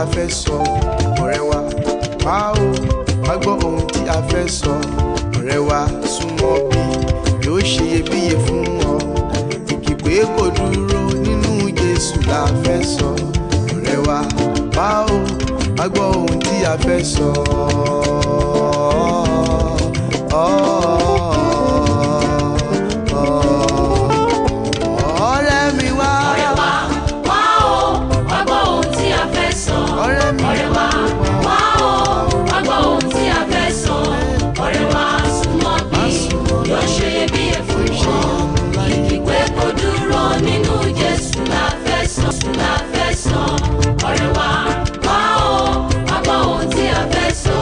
a fẹ́ sọ ọ̀rẹ́ wa wá o wá gbọ́ ohun tí a fẹ́ sọ ọ̀rẹ́ wa súnmọ́ bí yóò ṣe iyebíye fún ọ ìkìpé kò dúró nínú Jésù la fẹ́ sọ ọ̀rẹ́ wa wá o wá gbọ́ ohun tí a fẹ́ sọ. ọ̀rẹ́ mi wá ọ̀rẹ́ wa wá o wá gbọ́ ohun tí a fẹ́ sọ. ọ̀rẹ́ mi ọ̀rẹ́ wa wá o wá gbọ́ ohun tí a fẹ́ sọ. ọ̀rẹ́ wa súnmọ́ bí yóò ṣe iyebíye fún ọ. ìkìpé kò dúró nínú Jésù la fẹ́ sọ. la fẹ́ sọ. ọ̀rẹ́ wa wá o wá gbọ́ ohun tí a fẹ́ sọ.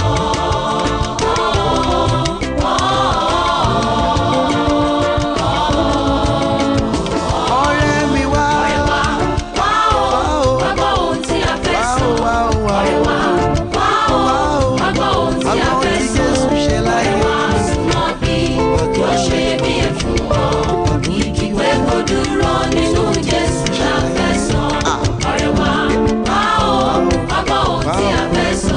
ọ̀rẹ́ mi wá ọ̀rẹ́ wa wá o wá gbọ́ ohun tí a fẹ́ wá sọ. o wá o wá ọ̀rẹ́ o wa wá o wá gbọ́ ohun tí a fẹ́ sọ. Jésù ṣe láyé ọ̀rẹ́ wa súnmọ́ bí yóò ṣe iyebíye fún ọ. ìkìwé kò dúró nínú Jésù la fẹ́ sọ. ọ̀rẹ́ wa wá o wá gbọ́ ohun tí a fẹ́ sọ.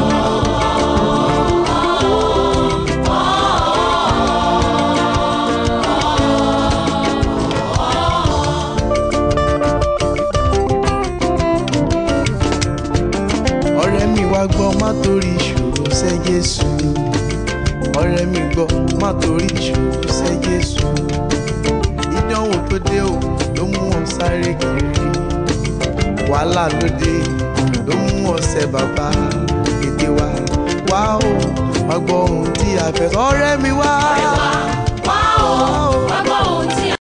ọ̀rẹ́ mi wá gbọ́ má torí ìṣòro sẹ́ Jésù ọ̀rẹ́ mi gbọ́ má torí ìṣòro sẹ́ Jésù ìdánwò tó dé o ló mú ọ sáré kiri wàhálà ló dé ló mú ọ̀sẹ̀ bàbá ètè wa wá o má gbọ́ ohun tí a fẹ́ sọ ọ̀rẹ́ mi wá ọ̀rẹ́ wa